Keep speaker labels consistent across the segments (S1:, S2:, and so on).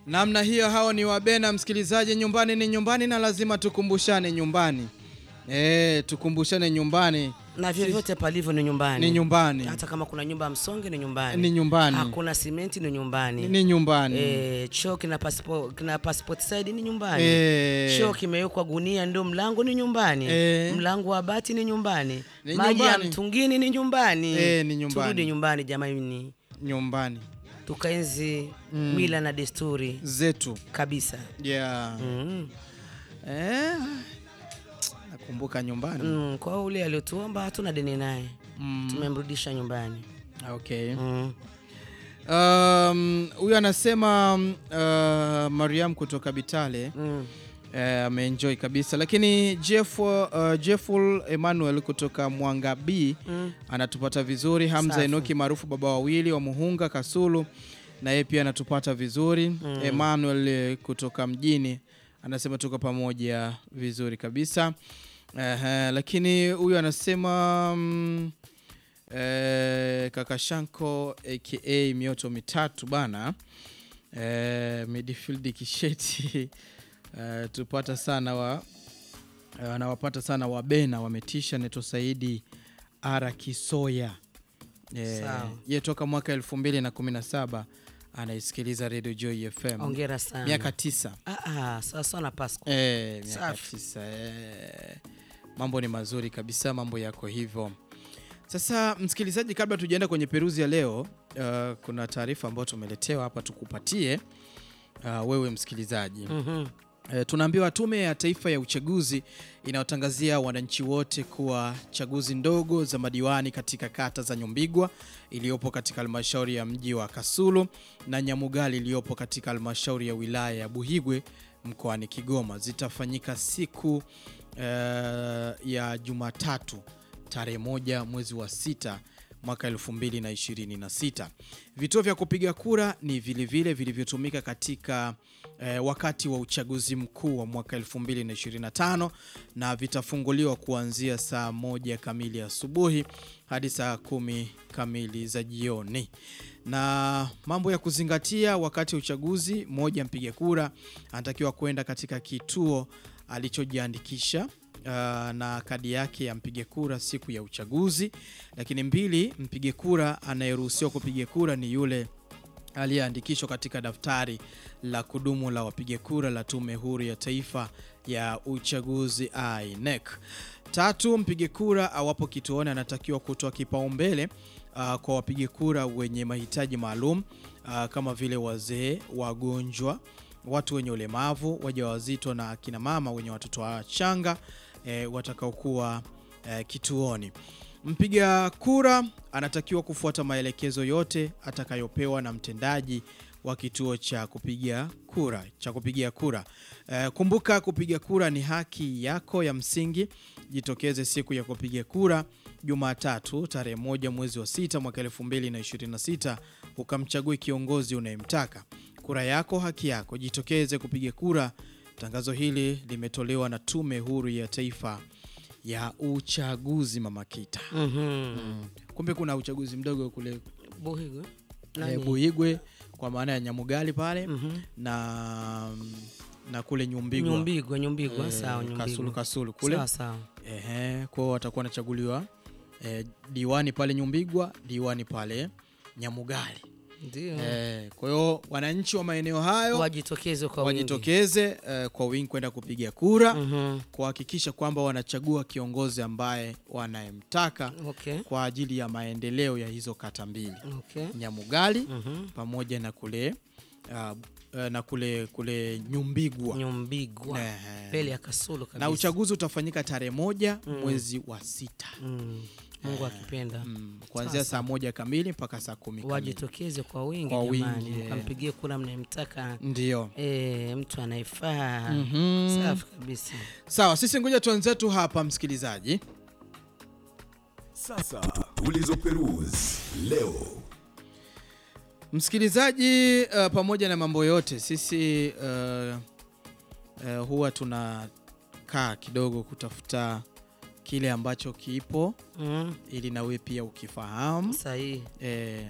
S1: Namna hiyo, hao ni Wabena. Msikilizaji, nyumbani ni nyumbani na lazima tukumbushane nyumbani. Eh, tukumbushane nyumbani
S2: na vyovyote palivyo ni nyumbani,
S1: ni nyumbani,
S2: hata kama kuna nyumba ya msonge ni nyumbani,
S1: ni nyumbani,
S2: hakuna simenti ni nyumbani,
S1: ni nyumbani.
S2: Eh, choo kina passport, kina passport side ni nyumbani
S1: Eh.
S2: choo kimewekwa gunia ndio mlango ni nyumbani
S1: Eh.
S2: mlango wa bati ni nyumbani
S1: Ni
S2: maji ya
S1: nyumbani.
S2: mtungini ni nyumbani
S1: Eh, ni nyumbani.
S2: turudi nyumbani jamani
S1: Nyumbani
S2: tukaenzi mila na desturi
S1: zetu
S2: kabisa
S1: yeah.
S2: mm.
S1: Eh, nakumbuka nyumbani
S2: Mm, kwa ule aliotuomba hatuna deni naye
S1: Mm.
S2: tumemrudisha nyumbani
S1: Okay.
S2: mm.
S1: Um, huyu anasema um, uh, Mariam kutoka Bitale
S2: Mm.
S1: eh, ameenjoy kabisa, lakini Jeff, uh, Jefful Emmanuel kutoka Mwanga B
S2: Mm.
S1: anatupata vizuri. Hamza
S2: Safi.
S1: Enoki maarufu baba wawili wa Muhunga Kasulu, na yeye pia anatupata vizuri. Emmanuel eh, kutoka mjini anasema tuko pamoja vizuri kabisa. Ehe, lakini huyu anasema mm, eh, kaka Shanko aka mioto mitatu bana eh, midfield kisheti eh, tupata sana wa eh, anawapata sana wabena wametisha neto Saidi ara Kisoya eh,
S2: Sawa.
S1: ye toka mwaka elfu mbili na kumi na saba anaisikiliza Radio Joy FM
S2: Ongera sana
S1: miaka tisa
S2: Ah, ah, sawa sawa na Pasco
S1: Eh, miaka
S2: Safi.
S1: tisa eh. Mambo ni mazuri kabisa, mambo yako hivyo. Sasa msikilizaji, kabla tujaenda kwenye peruzi ya leo, uh, kuna taarifa ambayo tumeletewa hapa tukupatie uh, wewe msikilizaji.
S2: Mhm.
S1: E, tunaambiwa Tume ya Taifa ya Uchaguzi inayotangazia wananchi wote kuwa chaguzi ndogo za madiwani katika kata za Nyumbigwa iliyopo katika halmashauri ya mji wa Kasulu na Nyamugali iliyopo katika halmashauri ya wilaya ya Buhigwe mkoani Kigoma zitafanyika siku e, ya Jumatatu tarehe moja mwezi wa sita mwaka 2026. Vituo vya kupiga kura ni vilevile vilivyotumika katika eh, wakati wa uchaguzi mkuu wa mwaka 2025 na vitafunguliwa kuanzia saa moja kamili asubuhi hadi saa kumi kamili za jioni. Na mambo ya kuzingatia wakati wa uchaguzi: moja, mpiga kura anatakiwa kwenda katika kituo alichojiandikisha uh, na kadi yake ya mpiga kura siku ya uchaguzi. Lakini mbili, mpiga kura anayeruhusiwa kupiga kura ni yule aliyeandikishwa katika daftari la kudumu la wapiga kura la Tume Huru ya Taifa ya Uchaguzi INEC. Tatu, mpiga kura awapo kituoni anatakiwa kutoa kipaumbele uh, kwa wapiga kura wenye mahitaji maalum uh, kama vile wazee, wagonjwa, watu wenye ulemavu, wajawazito na akina mama wenye watoto wachanga eh, watakaokuwa eh, kituoni. Mpiga kura anatakiwa kufuata maelekezo yote atakayopewa na mtendaji wa kituo cha kupiga kura cha kupigia kura. Eh, kumbuka kupiga kura ni haki yako ya msingi. Jitokeze siku ya kupiga kura Jumatatu tarehe moja mwezi wa sita mwaka 2026 ukamchague kiongozi unayemtaka. Kura yako haki yako, jitokeze kupiga kura. Tangazo hili limetolewa na Tume Huru ya Taifa ya Uchaguzi. Mama Kita,
S2: Mhm.
S1: kumbe kuna uchaguzi mdogo kule
S2: Buhigwe.
S1: eh,
S2: Nani?
S1: Buhigwe kwa maana ya Nyamugali pale
S2: Mhm.
S1: na na kule Nyumbigwa
S2: Nyumbigwa, Nyumbigwa,
S1: eh,
S2: sawa, Nyumbigwa.
S1: Kasulu Kasulu kule
S2: Sawa, sawa.
S1: ehe, kwao watakuwa wanachaguliwa eh, diwani pale Nyumbigwa, diwani pale Nyamugali
S2: Ndio.
S1: eh, kwa hiyo wananchi wa maeneo hayo
S2: Wajitokeze kwa wingi.
S1: wajitokeze eh, kwa wingi kwenda kupiga kura
S2: Mhm.
S1: kuhakikisha kwamba wanachagua kiongozi ambaye wanayemtaka
S2: Okay.
S1: kwa ajili ya maendeleo ya hizo kata mbili
S2: Okay.
S1: Nyamugali
S2: Mhm.
S1: pamoja na kule uh, uh, na kule kule Nyumbigwa
S2: Nyumbigwa.
S1: Ehe.
S2: Mbele ya Kasulu kabisa.
S1: na uchaguzi utafanyika tarehe moja mwezi wa sita
S2: Mm. Mungu akipenda.
S1: mm, kuanzia saa moja kamili mpaka saa kumi kamili
S2: Wajitokeze kwa wingi
S1: Kwa wingi,
S2: jamani.
S1: yeah.
S2: Mkampigie kura mnayemtaka.
S1: ndio
S2: Eh, mtu anayefaa.
S1: Mhm.
S2: Safi kabisa.
S1: sawa sisi ngoja tuanzetu hapa msikilizaji
S3: Sasa tulizoperuzi leo.
S1: msikilizaji uh, pamoja na mambo yote sisi uh, uh, huwa tunakaa kidogo kutafuta kile ambacho kipo
S2: Mm.
S1: ili nawe pia ukifahamu
S2: Sahihi.
S1: eh,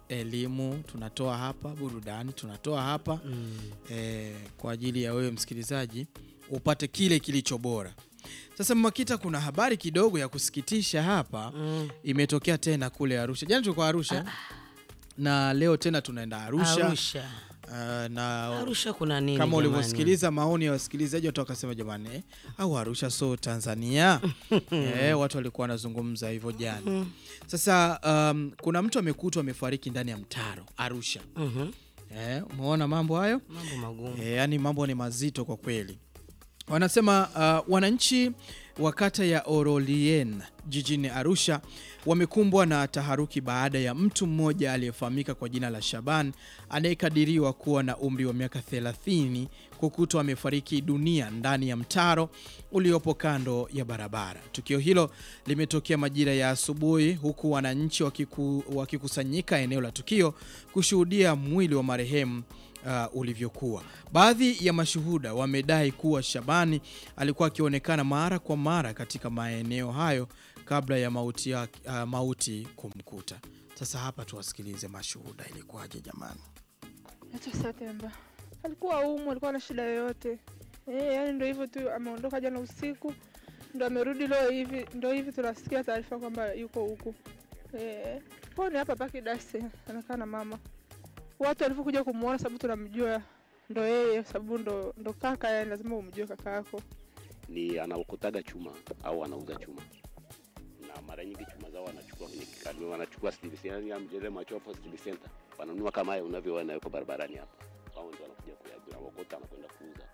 S1: elimu tunatoa hapa, burudani tunatoa hapa
S2: Mm.
S1: eh, kwa ajili ya wewe msikilizaji upate kile kilicho bora. Sasa Mmakita, kuna habari kidogo ya kusikitisha hapa
S2: Mm.
S1: imetokea tena kule Arusha. Jana tulikuwa Arusha na leo tena tunaenda Arusha,
S2: Arusha.
S1: Ah, na
S2: Arusha kuna nini
S1: kama
S2: jamani?
S1: ulivyosikiliza maoni ya wasikilizaji watu wakasema jamani eh, au Arusha so Tanzania eh, watu walikuwa wanazungumza hivyo jana. Sasa um, kuna mtu amekutwa amefariki ndani ya mtaro Arusha.
S2: Mhm.
S1: Eh, umeona mambo hayo?
S2: Mambo magumu.
S1: E, yani mambo ni mazito kwa kweli. Wanasema uh, wananchi wa kata ya Orolien jijini Arusha wamekumbwa na taharuki baada ya mtu mmoja aliyefahamika kwa jina la Shaban anayekadiriwa kuwa na umri wa miaka 30 kukutwa amefariki dunia ndani ya mtaro uliopo kando ya barabara. Tukio hilo limetokea majira ya asubuhi huku wananchi wakiku, wakikusanyika eneo la tukio kushuhudia mwili wa marehemu uh, ulivyokuwa. Baadhi ya mashuhuda wamedai kuwa Shabani alikuwa akionekana mara kwa mara katika maeneo hayo kabla ya mauti, ya, uh, mauti kumkuta. Sasa hapa tuwasikilize mashuhuda, ilikuwaje jamani?
S4: Naitwa Satemba. Alikuwa umu, alikuwa na shida yoyote eh, yani ndo hivyo tu, ameondoka jana usiku, ndo amerudi leo hivi, ndo hivi tunasikia taarifa kwamba yuko huku eh, kwao ni hapa paki dasi, anakaa na mama. Watu walivyokuja kumuona, sababu tunamjua ndo yeye, sababu ndo, ndo kaka, yani lazima umjue kaka yako.
S5: ni anaokotaga chuma au anauza chuma na mara nyingi chuma zao wanachukua kwenye kikanu, wanachukua steel center, yani ile macho hapo steel center wananunua kama haya unavyoona yuko barabarani hapa, au ndio wanakuja kuyagura wakota anakwenda kuuza.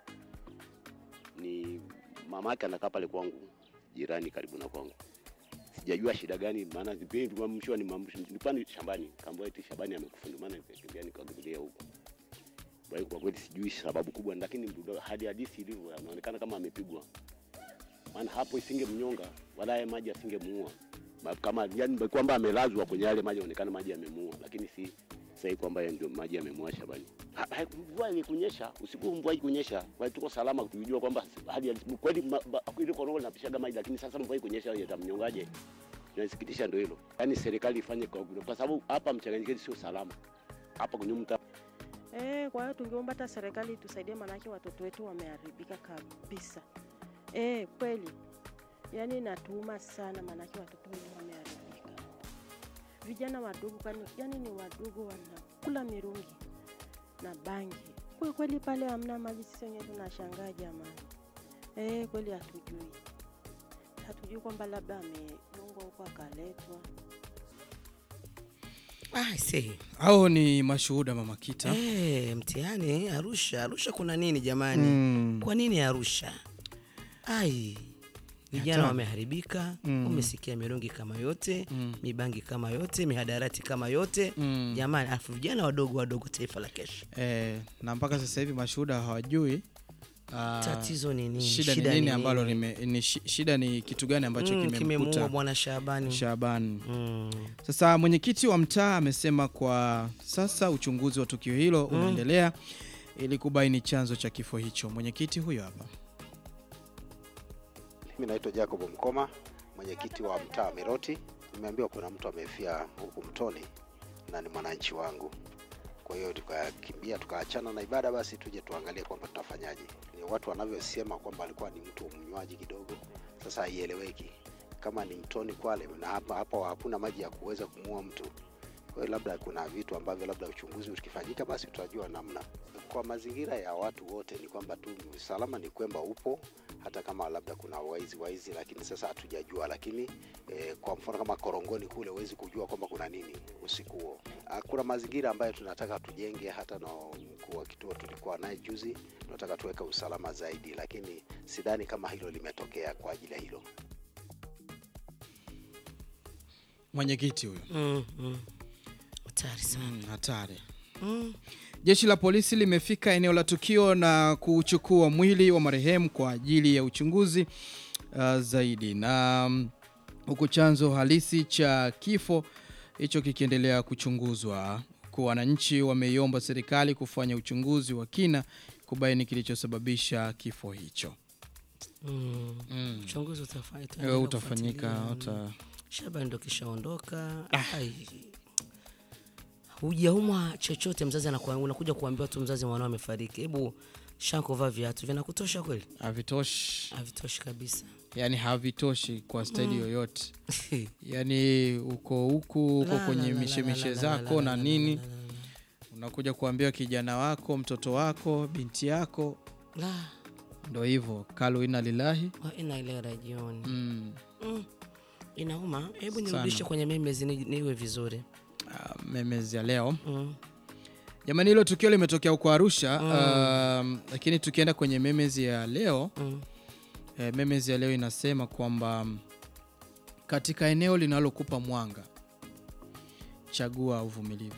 S5: Ni mamake anakaa pale kwangu jirani, karibu na kwangu. Sijajua shida gani, maana vipindi mshua ni mambo nilikuwa ni shambani, kaambia eti Shabani amekufa, ndio maana nikakimbia nikakimbilia huko. Kwa hiyo kwa kweli sijui sababu kubwa, lakini mdudu- hadi hadisi ilivyo anaonekana kama amepigwa maana hapo isingemnyonga wala haya maji asingemuua Ma- kama yani kwamba amelazwa kwenye yale maji aonekana maji yamemuua, lakini si sahi kwamba yeye ndio maji yamemuua Shabani. Ha- ha- Mvua ilikunyesha usiku, mvua ilikunyesha, kwa hiyo tuko salama, tukijua kwamba hali ya- kweli ma- ba- ile korona linapishaga maji, lakini sasa mvua ikunyesha yatamnyongaje? Inasikitisha ndio hilo, yani serikali ifanye kwa, kwa sababu hapa mchanganyikeni sio salama hapa kwenye mtaa
S6: Eh, kwa hiyo tungeomba hata serikali itusaidie, maanake watoto wetu wameharibika kabisa. Eh, kweli yaani inatuuma sana, maanake watoto wetu wameharibika. Vijana wadogo kani, yani ni wadogo wanakula mirungi na bangi. Kwa kweli pale hamna maji, sisi wenyewe tunashangaa jamani. Eh, kweli hatujui, hatujui kwamba labda amedungwa huko akaletwa.
S2: Ah, see.
S1: Hao ni mashuhuda Mama Kita.
S2: Eh, mtihani Arusha. Arusha kuna nini jamani?
S1: Mm.
S2: Kwa nini Arusha? Ai, vijana
S1: Hata-
S2: wameharibika.
S1: Mm.
S2: Umesikia mirungi kama yote,
S1: Mm.
S2: mibangi kama yote, mihadarati kama yote.
S1: Mm.
S2: Jamani, alafu vijana wadogo wadogo, taifa la kesho.
S1: Eh, na mpaka sasa hivi mashuhuda hawajui ah,
S2: Tatizo ni nini?
S1: shida, ni nini ambalo lime, ni shi- shida ni kitu gani ambacho
S2: mm,
S1: kimemkuta
S2: kimemuua bwana Shabani.
S1: Shaban.
S2: Mm.
S1: Sasa mwenyekiti wa mtaa amesema kwa sasa uchunguzi wa tukio hilo unaendelea ili kubaini chanzo cha kifo hicho. Mwenyekiti huyo hapa.
S7: Mimi naitwa Jacob Mkoma, mwenyekiti wa mtaa wa Miroti. Nimeambiwa kuna mtu amefia huku mtoni na ni mwananchi wangu, kwa hiyo tukakimbia tukaachana na ibada, basi tuje tuangalie kwamba tutafanyaje. Ni watu wanavyosema kwamba alikuwa ni mtu mnywaji kidogo, sasa haieleweki kama ni mtoni Kwale na hapa hapo hakuna maji ya kuweza kumuua mtu. Kwa hiyo labda kuna vitu ambavyo labda uchunguzi ukifanyika, basi tutajua namna. Kwa mazingira ya watu wote ni kwamba tu usalama ni kwamba upo, hata kama labda kuna waizi waizi, lakini sasa hatujajua. Lakini eh, kwa mfano kama Korongoni kule huwezi kujua kwamba kuna nini usiku huo. Ah, Kuna mazingira ambayo tunataka tujenge, hata na mkuu wa kituo tulikuwa naye juzi, tunataka tuweke usalama zaidi, lakini sidhani kama hilo limetokea kwa ajili ya hilo.
S1: Mwenyekiti huyo.
S2: Mm, mm. Hatari sana.
S1: Mm, hatari.
S2: Mm.
S1: Jeshi la polisi limefika eneo la tukio na kuchukua mwili wa marehemu kwa ajili ya uchunguzi uh, zaidi na mm, huku chanzo halisi cha kifo hicho kikiendelea kuchunguzwa, kwa wananchi wameiomba serikali kufanya uchunguzi wa kina kubaini kilichosababisha kifo hicho.
S2: Mm.
S1: Mm.
S2: Uchunguzi utafa-
S1: Eh,
S2: utaendelea
S1: utafanyika
S2: kufuatilia.
S1: uta...
S2: Shabani ndo kishaondoka. Ai. hujaumwa chochote, mzazi anakuwa, unakuja kuambiwa tu mzazi mwanao amefariki, hebu shakovaa viatu, vinakutosha kweli?
S1: Havitoshi,
S2: Havitoshi kabisa.
S1: yani havitoshi kwa staili yoyote. Yani uko huku uko
S2: La,
S1: kwenye
S2: la, la,
S1: mishemishe
S2: la, la,
S1: zako
S2: la,
S1: na
S2: la, la,
S1: nini,
S2: la, la, la.
S1: unakuja kuambia kijana wako, mtoto wako, binti yako,
S2: La,
S1: ndo hivyo kalu ina lilahi
S2: wa ina ile rajioni.
S1: mm.
S2: Mm. Inauma. Hebu
S1: Sana.
S2: nirudishe kwenye memes ni, niwe vizuri.
S1: uh, memezi ya leo
S2: Mm.
S1: jamani, hilo tukio limetokea huko Arusha um, lakini tukienda kwenye memezi ya leo
S2: Mm.
S1: eh, memezi ya leo inasema kwamba mm, katika eneo linalokupa mwanga chagua uvumilivu,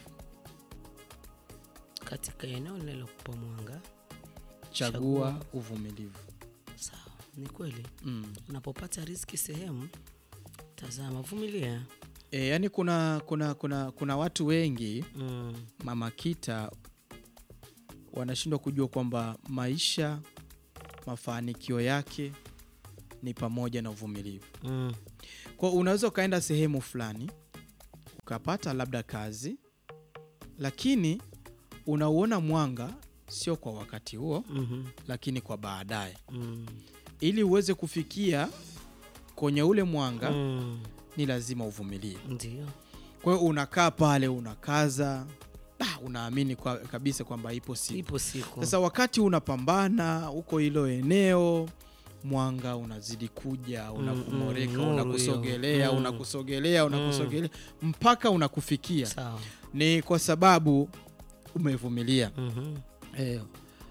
S2: Katika eneo linalokupa mwanga,
S1: chagua
S2: Chagua.
S1: uvumilivu
S2: sawa, ni kweli.
S1: mm.
S2: Unapopata riziki sehemu, tazama, vumilia.
S1: E, yani kuna, kuna, kuna, kuna watu wengi
S2: Mm.
S1: mama Kita wanashindwa kujua kwamba maisha mafanikio yake ni pamoja na uvumilivu.
S2: Mm.
S1: Kwa unaweza ukaenda sehemu fulani ukapata labda kazi, lakini unauona mwanga sio kwa wakati huo,
S2: Mhm.
S1: lakini kwa baadaye,
S2: Mm.
S1: ili uweze kufikia kwenye ule mwanga
S2: Mm.
S1: ni lazima uvumilie.
S2: Ndio.
S1: Kwa hiyo unakaa pale unakaza, ah, unaamini kwa, kabisa kwamba ipo siku.
S2: Ipo siku.
S1: Sasa wakati unapambana huko hilo eneo, mwanga unazidi kuja, unakumoreka,
S2: mm, nuru
S1: unakusogelea,
S2: hiyo. Mm.
S1: unakusogelea, unakusogelea mpaka unakufikia.
S2: Sawa.
S1: Ni kwa sababu umevumilia.
S2: Mhm.
S1: Eh,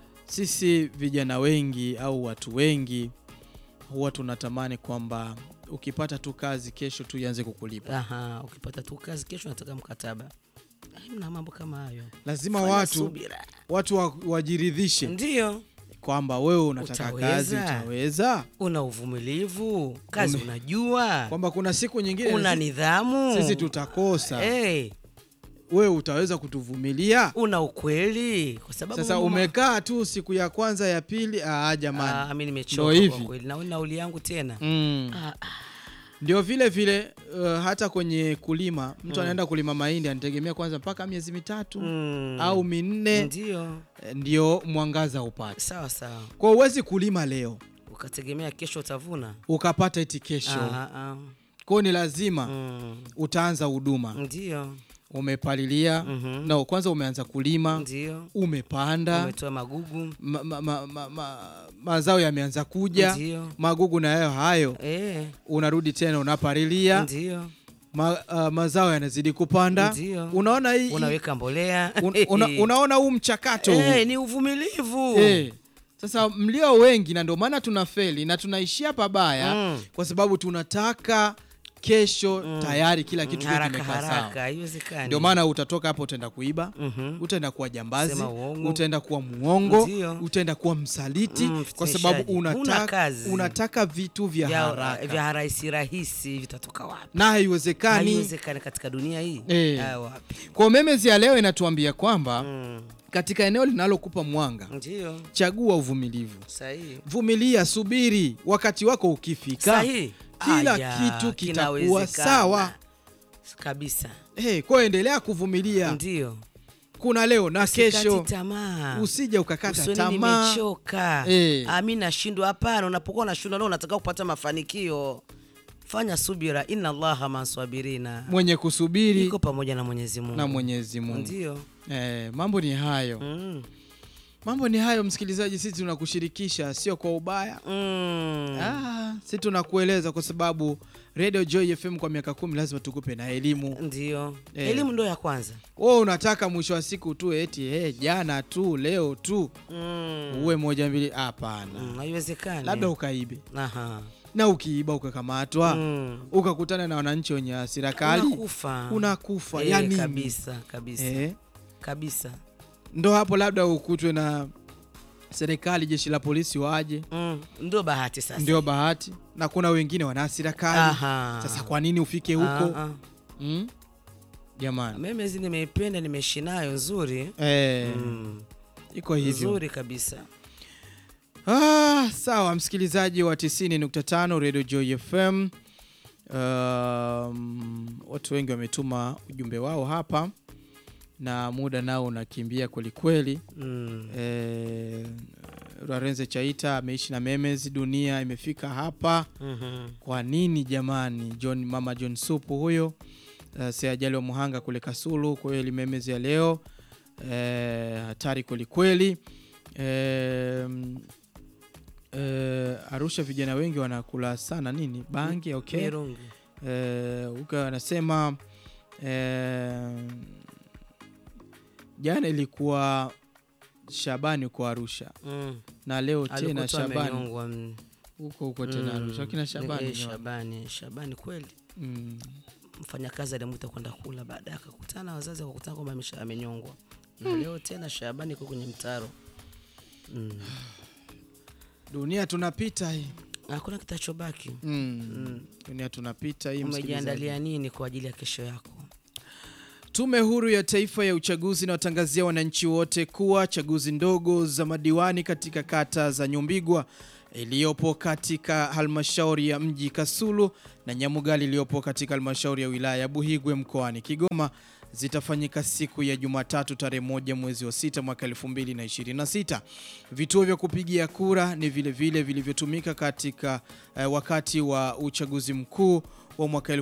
S1: sisi vijana wengi au watu wengi huwa tunatamani kwamba ukipata tu kazi kesho tu ianze kukulipa.
S2: Aha, ukipata tu kazi kesho nataka mkataba. Ai, Mna mambo kama hayo.
S1: Lazima
S2: Fanya
S1: watu
S2: subira.
S1: watu wa- wajiridhishe
S2: Ndio.
S1: kwamba wewe unataka kazi
S2: Utaweza.
S1: utaweza,
S2: Una uvumilivu, kazi
S1: Ume-
S2: unajua,
S1: kwamba kuna siku nyingine
S2: una
S1: sisi-
S2: nidhamu,
S1: sisi tutakosa,
S2: hey,
S1: wewe utaweza kutuvumilia.
S2: una ukweli, kwa sababu
S1: Sasa
S2: mama-
S1: umekaa tu siku ya kwanza ya pili, ah, jamani
S2: Ah, mimi
S1: Ndo
S2: nimechoka
S1: hivi.
S2: kwa kweli, na nauli yangu tena
S1: mm.
S2: Ah, ah,
S1: Ndio vile vile uh, hata kwenye kulima mtu anaenda kulima mahindi anategemea kwanza mpaka miezi mitatu
S2: mm,
S1: au minne
S2: ndio
S1: eh, ndio mwangaza upate.
S2: sawa sawa,
S1: Kwa huwezi kulima leo
S2: ukategemea kesho utavuna.
S1: ukapata eti kesho.
S2: Ah, ah,
S1: Kwa hiyo ni lazima
S2: mm,
S1: utaanza huduma,
S2: ndio
S1: umepalilia
S2: Mhm.
S1: no, kwanza umeanza kulima,
S2: ndio,
S1: umepanda
S2: umetoa magugu,
S1: ma, ma, ma, ma, ma, mazao yameanza kuja,
S2: ndio
S1: magugu na yayo hayo,
S2: eh,
S1: unarudi tena unapalilia
S2: ndio
S1: ma, uh, mazao yanazidi kupanda.
S2: Ndio.
S1: Unaona hii
S2: unaweka mbolea
S1: un, una, unaona huu mchakato huu.
S2: Eh, ni uvumilivu
S1: Eh, Sasa mlio wengi na ndio maana tunafeli na tunaishia pabaya
S2: Mm.
S1: kwa sababu tunataka kesho tayari kila kitu kiwe
S2: haraka
S1: kimekaa sawa.
S2: haraka, haiwezekani.
S1: Ndio maana utatoka hapo utaenda kuiba,
S2: Mhm.
S1: utaenda kuwa jambazi,
S2: Sema uongo.
S1: utaenda kuwa muongo,
S2: Ndio.
S1: utaenda kuwa msaliti
S2: Mm,
S1: kwa sababu
S2: mfitinishaji. Huna
S1: unataka,
S2: kazi.
S1: unataka vitu vya
S2: vya,
S1: haraka
S2: vya rahisi rahisi vitatoka wapi?
S1: na haiwezekani.
S2: Haiwezekani katika dunia hii
S1: Eh.
S2: Ah, wapi?
S1: Kwa memezi ya leo inatuambia kwamba
S2: Mm.
S1: katika eneo linalokupa mwanga,
S2: Ndio
S1: chagua uvumilivu,
S2: sahihi
S1: vumilia, subiri, wakati wako ukifika,
S2: sahihi,
S1: kila
S2: Aya,
S1: kitu kitakuwa
S2: kinawezekana.
S1: sawa.
S2: kabisa.
S1: Hey, kwa hiyo endelea kuvumilia,
S2: Ndio
S1: kuna leo na
S2: Usikati
S1: kesho,
S2: tamaa
S1: usije ukakata
S2: Usione
S1: tamaa.
S2: nimechoka
S1: Eh.
S2: Ah, mi nashindwa. Hapana, unapokuwa unashindwa leo unataka kupata mafanikio, fanya subira, inna allaha maswabirina,
S1: Mwenye kusubiri
S2: iko pamoja na Mwenyezi Mungu
S1: na Mwenyezi Mungu.
S2: ndio
S1: Eh, mambo ni hayo,
S2: mm.
S1: mambo ni hayo. Msikilizaji, sisi tunakushirikisha, sio kwa ubaya
S2: Mm.
S1: Ah, si tunakueleza kwa sababu Radio Joy FM kwa miaka kumi lazima tukupe na elimu.
S2: Ndio
S1: Eh.
S2: elimu ndo ya kwanza
S1: Wewe unataka mwisho wa siku tu eti hey, jana tu leo tu
S2: mm.
S1: uwe moja mbili? Hapana,
S2: Mm, haiwezekani.
S1: labda ukaibe
S2: Aha.
S1: na ukiiba ukakamatwa
S2: Mm.
S1: ukakutana na wananchi wenye hasira kali
S2: Unakufa.
S1: unakufa
S2: Eh,
S1: ya nini?
S2: kabisa kabisa
S1: Eh,
S2: kabisa
S1: ndo hapo labda ukutwe na serikali, jeshi la polisi waje,
S2: mm. Ndio bahati sasa.
S1: ndio bahati, na kuna wengine wana hasira kali.
S2: Aha.
S1: Sasa kwa nini ufike huko
S2: Ah, ah.
S1: mm? Jamani
S2: Memezi nimeipenda, nimeishi nayo nzuri
S1: eh,
S2: mm.
S1: iko hivyo.
S2: nzuri kabisa.
S1: Ah, sawa msikilizaji wa 90.5 Radio Joy FM. Um, watu wengi wametuma ujumbe wao hapa na muda nao unakimbia kwelikweli.
S2: Mm.
S1: Eh, Lorenzo Chaita ameishi na Memes, dunia imefika hapa.
S2: Mhm.
S1: Kwa nini jamani? John mama John Supu huyo uh, si ajali wa Muhanga kule Kasulu. Kweli Memes ya leo eh, hatari kwelikweli. Eh, eh, Arusha vijana wengi wanakula sana nini bangi, okay.
S2: Mirungi.
S1: Eh, uka anasema eh, jana ilikuwa Shabani kwa Arusha
S2: Mm.
S1: na leo tena
S2: Alikuwa tu
S1: Shabani
S2: amenyongwa, mm.
S1: huko huko tena
S2: Mm.
S1: Arusha. Akina Shabani
S2: Eh,
S1: ni wapi?
S2: Shabani, Shabani kweli.
S1: Mm.
S2: Mfanyakazi alimwita kwenda kula, baadaye akakutana na wazazi wakakutana kwamba amesha- amenyongwa. Na leo tena Shabani iko kwenye mtaro. Mm.
S1: Dunia tunapita hii
S2: Hakuna kitachobaki.
S1: mm. Dunia tunapita hii. msikilizaji.
S2: Umejiandalia nini kwa ajili ya kesho yako?
S1: Tume Huru ya Taifa ya Uchaguzi inawatangazia wananchi wote kuwa chaguzi ndogo za madiwani katika kata za Nyumbigwa iliyopo katika halmashauri ya mji Kasulu na Nyamugali iliyopo katika halmashauri ya wilaya ya Buhigwe mkoani Kigoma zitafanyika siku ya Jumatatu tarehe moja mwezi wa sita mwaka 2026. Vituo vya kupigia kura ni vile vile vilivyotumika katika eh, wakati wa uchaguzi mkuu wa mwaka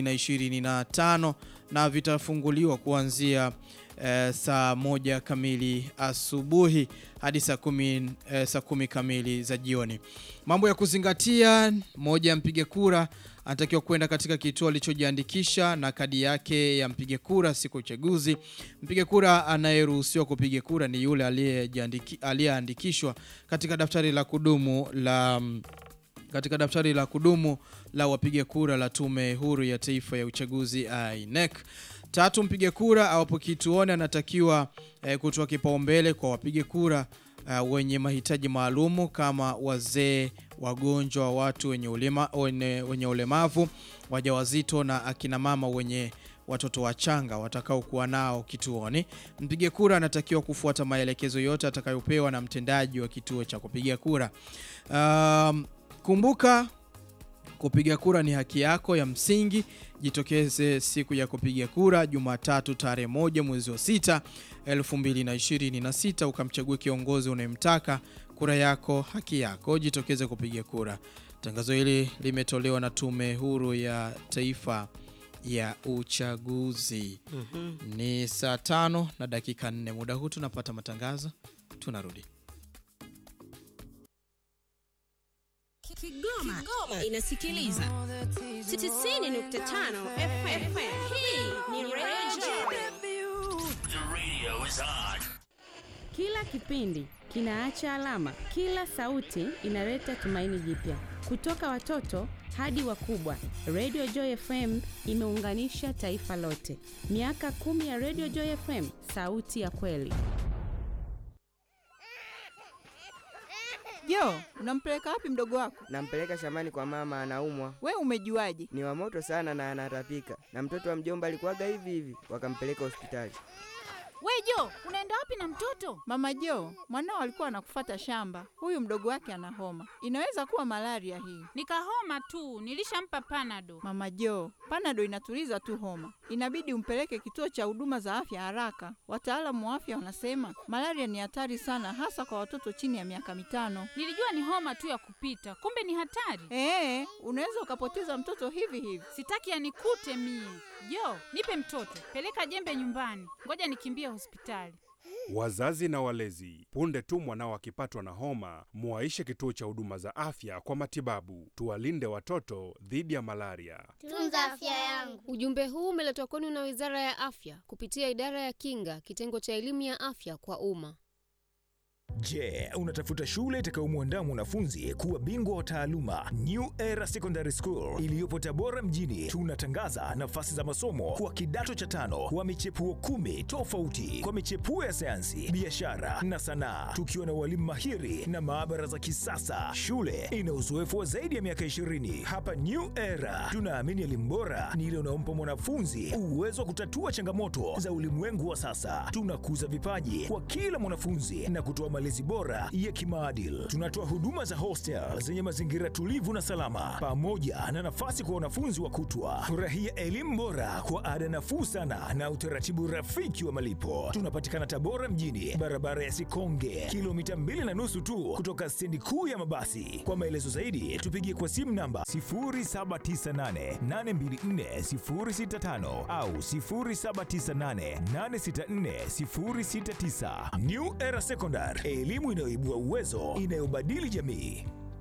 S1: 2025 na vitafunguliwa kuanzia eh, saa moja kamili asubuhi hadi saa kumi, eh, saa kumi kamili za jioni. Mambo ya kuzingatia: moja, mpiga kura anatakiwa kwenda katika kituo alichojiandikisha na kadi yake ya mpiga kura siku ya uchaguzi. Mpiga kura anayeruhusiwa kupiga kura ni yule aliyejiandiki- aliyeandikishwa katika daftari la kudumu la katika daftari la kudumu la wapiga kura la Tume Huru ya Taifa ya Uchaguzi INEC. Tatu, mpiga kura awapo kituoni anatakiwa eh, kutoa kipaumbele kwa wapiga kura uh, wenye mahitaji maalumu kama wazee, wagonjwa, watu wenye, ulema, wenye, wenye ulemavu, wajawazito na akina mama wenye watoto wachanga watakaokuwa nao kituoni. Mpiga kura anatakiwa kufuata maelekezo yote atakayopewa na mtendaji wa kituo cha kupiga kura. Um, kumbuka kupiga kura ni haki yako ya msingi. Jitokeze siku ya kupiga kura Jumatatu tarehe moja mwezi wa sita 2026 ukamchague kiongozi unayemtaka. Kura yako haki yako, jitokeze kupiga kura. Tangazo hili limetolewa na Tume Huru ya Taifa ya Uchaguzi. Ni saa tano na dakika nne. Muda huu tunapata matangazo, tunarudi.
S8: Kigoma, inasikiliza 90.5 FM. Hii ni Radio
S9: Kila kipindi kinaacha alama, kila sauti inaleta tumaini jipya. Kutoka watoto hadi wakubwa, Radio Joy FM imeunganisha taifa lote. Miaka kumi ya Radio Joy FM, sauti ya kweli.
S10: Jo, unampeleka wapi mdogo wako?
S11: Nampeleka shambani kwa mama, anaumwa.
S10: We umejuaje?
S11: Ni wa moto sana na anatapika, na mtoto wa mjomba alikuwaga hivi hivi, wakampeleka hospitali.
S12: We Jo, unaenda wapi na mtoto?
S10: Mama Jo, mwanao alikuwa anakufata shamba. Huyu mdogo wake ana homa, inaweza kuwa malaria hii.
S12: Nikahoma tu, nilishampa panado.
S10: Mama Jo, panado inatuliza tu homa, inabidi umpeleke kituo cha huduma za afya haraka. Wataalamu wa afya wanasema malaria ni hatari sana, hasa kwa watoto chini ya miaka mitano.
S12: Nilijua ni homa tu ya kupita, kumbe ni hatari.
S10: Ee, unaweza ukapoteza mtoto hivi hivi.
S12: Sitaki yanikute mie. Jo, nipe mtoto, peleka jembe nyumbani, ngoja nikimbie hospitali.
S13: Wazazi na walezi, punde tu mwanao akipatwa na homa, muwaishe kituo cha huduma za afya kwa matibabu. Tuwalinde watoto dhidi ya malaria.
S14: Tunza afya yangu.
S15: Ujumbe huu umeletwa kwenu na Wizara ya Afya kupitia Idara ya Kinga, kitengo cha elimu ya afya kwa umma.
S16: Je, unatafuta shule itakayomwandaa mwanafunzi kuwa bingwa wa taaluma? New Era Secondary School iliyopo Tabora mjini, tunatangaza nafasi za masomo kwa kidato cha tano wa michepuo kumi tofauti kwa michepuo ya sayansi, biashara na sanaa, tukiwa na walimu mahiri na maabara za kisasa. Shule ina uzoefu wa zaidi ya miaka 20. Hapa New Era tunaamini elimu bora ni ile unaompa mwanafunzi uwezo wa kutatua changamoto za ulimwengu wa sasa. Tunakuza vipaji kwa kila mwanafunzi na kutoa malezi malezi bora ya kimaadili. Tunatoa huduma za hostel zenye mazingira tulivu na salama, pamoja na nafasi kwa wanafunzi wa kutwa. Furahia elimu bora kwa ada nafuu sana na utaratibu rafiki wa malipo. Tunapatikana Tabora mjini, barabara ya Sikonge, kilomita mbili na nusu tu kutoka stendi kuu ya mabasi. Kwa maelezo zaidi, tupigie kwa simu namba 0798824065 au 0798864069. New Era Secondary, elimu inayoibua uwezo, inayobadili jamii.